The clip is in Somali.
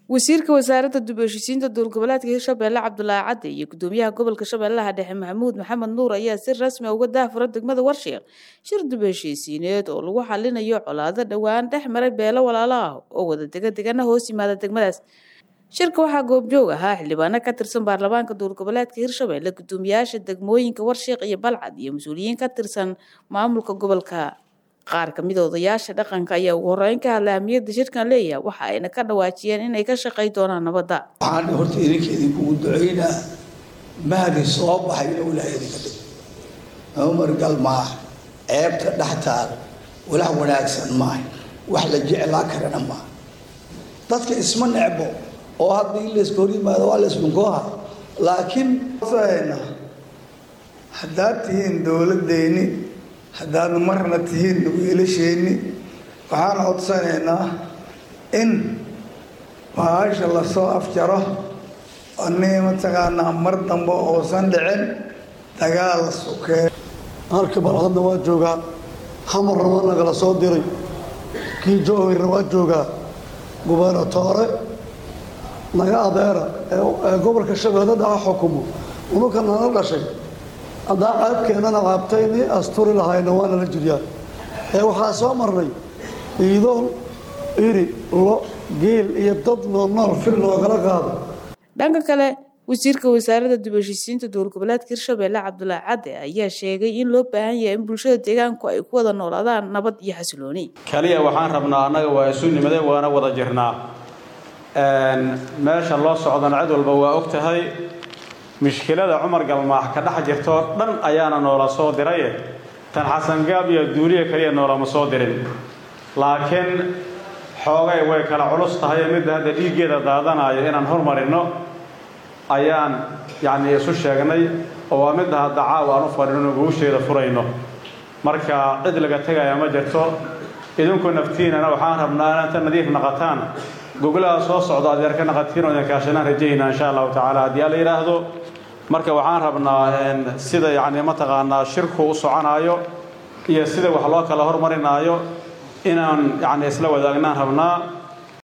wasiirka wasaaradda dib u heshiisiinta dowlgoboleedka hirshabelle cabdulaahi cadde iyo gudoomiyaha gobolka shabeellaha dhexe maxamuud maxamed nuur ayaa si rasmi uga daafura degmada warshiiq shir dib u heshiisiineed oo lagu xalinayo colaado dhowaan dhex maray beelo walaalo ah oo wada dega degana hoos yimaada degmadaas shirka waxaa goobjoog ahaa xildhibaano ka tirsan baarlamaanka dowlgoboleedka hirshabelle gudoomiyaasha degmooyinka warshiiq iyo balcad iyo mas-uuliyiin ka tirsan maamulka gobolka qaar kamid a odayaasha dhaqanka ayaa ugu horeyn ka hadlay ahmiyadda shirkan leeyahay waxa ayna ka dhawaajiyeen inay ka shaqay doonaan nabadda waxaan horta idinka idinkugu ducaynaa mahdi soo baxay inuu ilaahay idinka dhig cumar gal maaha ceebta dhextaal walax wanaagsan maaha wax la jeclaa karana maaha dadka isma necbo oo haddii layska hor yimaado waa laysdhunkooha laakiin haddaad tihiin dowladdeeni haddaad marna tihiin wiilasheenni waxaan codsanaynaa in baasha lasoo afjaro ani mataqaanaa mar dambe uusan dhicin dagaal sukee halka balcadna waa joogaa xamarna waa nagala soo diray kii jowhirna waa joogaa gubernatoore naga adeera ee gobolka shabeelle dhaca xukumo unuka nala dhashay haddaa caabkeennana caabtayni asturi lahayna waana la jiryaa ee waxaa soo marnay iidoon iri lo geel iyo dad noolnool fil loogala qaado dhanka kale wasiirka wasaaradda dib u heshiisiinta dowlgoboleedka hirshabelle cabdulaahi cadde ayaa sheegay in loo baahan yahay in bulshada deegaanku ay ku wada noolaadaan nabad iyo xasilooni kaliya waxaan rabnaa annaga waa isu nimade waana wada jirnaa meesha loo socdana cid walba waa og tahay mushkilada cumar galmaax ka dhex jirtoo dhan ayaana noola soo diraye tan xasangaab iyo duuliya kaliya noolama soo dirin laakiin xoogay way kala culus tahay midda hadda dhiiggeeda daadanayo inaan hormarinno ayaan yacnii isu sheegnay oo waa midda hadda caawa aan u fadhino guusheeda furayno marka cid laga tegaya ma jirto idinku naftiinana waxaan rabnaa inaad ta nadiif naqataan gogolaha soo socda adeer ka naqatiin oo idinkaashanaan rajaynaa insha allahu tacaala haddii alla yidhaahdo marka waxaan rabnaa sida yacni mataqaanaa shirku u soconaayo iyo sida wax loo kala hormarinaayo inaan yacni isla wadaagnaan rabnaa